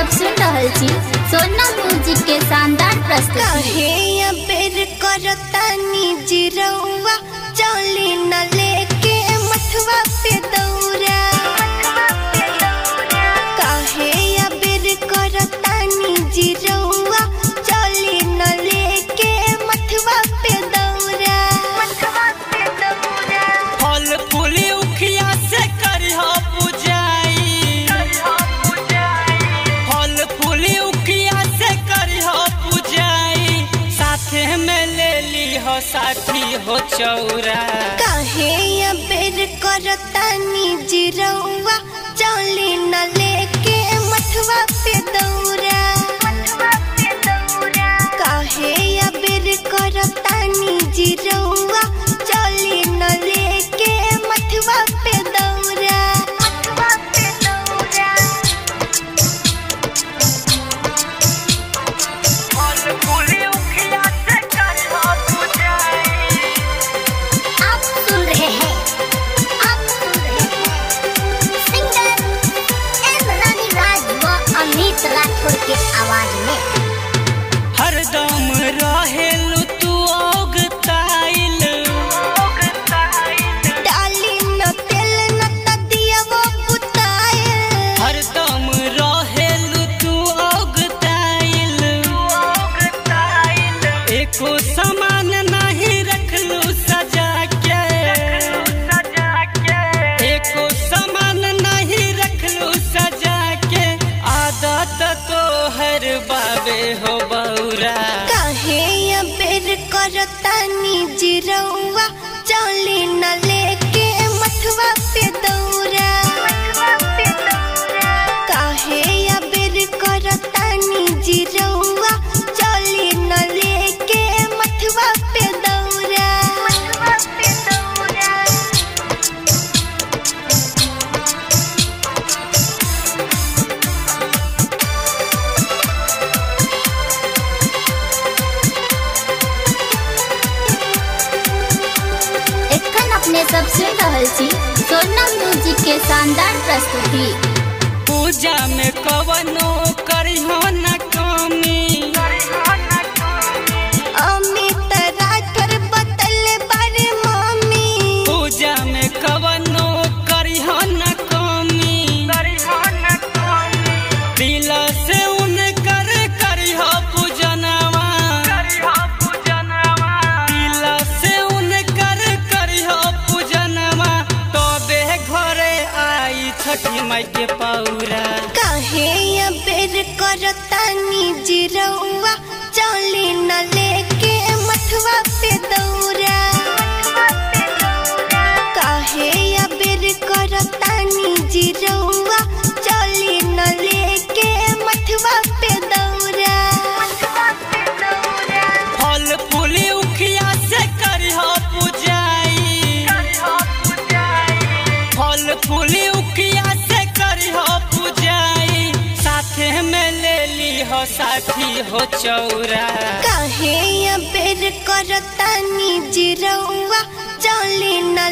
सब सुन रहल छी सोना म्यूजिक के शानदार प्रस्तुति कहे अबेर करतानी जिरौआ चली न लेके मथवा पे दौरा कहे अबेर करतानी जिरौआ चली न लेके मथवा पे दौरा फल फूली उखिया से करिह पूजाई फल फूली उखिया से करिह पूजाई साथे में ले लीह साथी हो चौरा कहे अबेर करतानी जिरौआ चली न लेके मथवा पे दौरा कहे अबेर करतानी जिरौआ चली न लेके मथवा पे दौरा फल फूली उखिया से करिह पूजाई आप सुन रहे हैं आप सुन रहे हैं सिंगर एम रानी राज व अमित राठौर के आवाज में हरदम रहेलु तू ओगताइल डाली न तेल न तदियवा बुताए हरदम रहेलु तू ओगताइल एको सामान नहीं रखलू सजा के एको सामान नहीं रखलू सजा के आदत तो हर बाबे हो बौरा कहे अबेर करतानी जिरौआ चली न लेके मथवा पे दौरा कहे अबेर करतानी जिरौआ चली न लेके मथवा पे दौरा एखन अपने सब सुन रहल छी सोना म्यूजिक के शानदार प्रस्तुति पूजा में कवनो करिहो न कमी अमित राठौर बतल बारे मम्मी पूजा में कवनो करिहो न कमी दिल से उनकर करिहो पूजनवा दिल से उनकर करिहो पूजनवा तबे घरे आई छठी माई के पौरा कहे अबेर करतानी जिरौआ चली न लेके मथवा पे दौरा कहे अबेर करतानी जिरौआ चली न लेके मथवा पे दौरा फल फूली उखिया से करिहो पूजाई फल फूली उखिया से करिहो पूजाई साथे में ले लीह साथी हो चौरा कहे अबेर करतानी जिरौआ चली न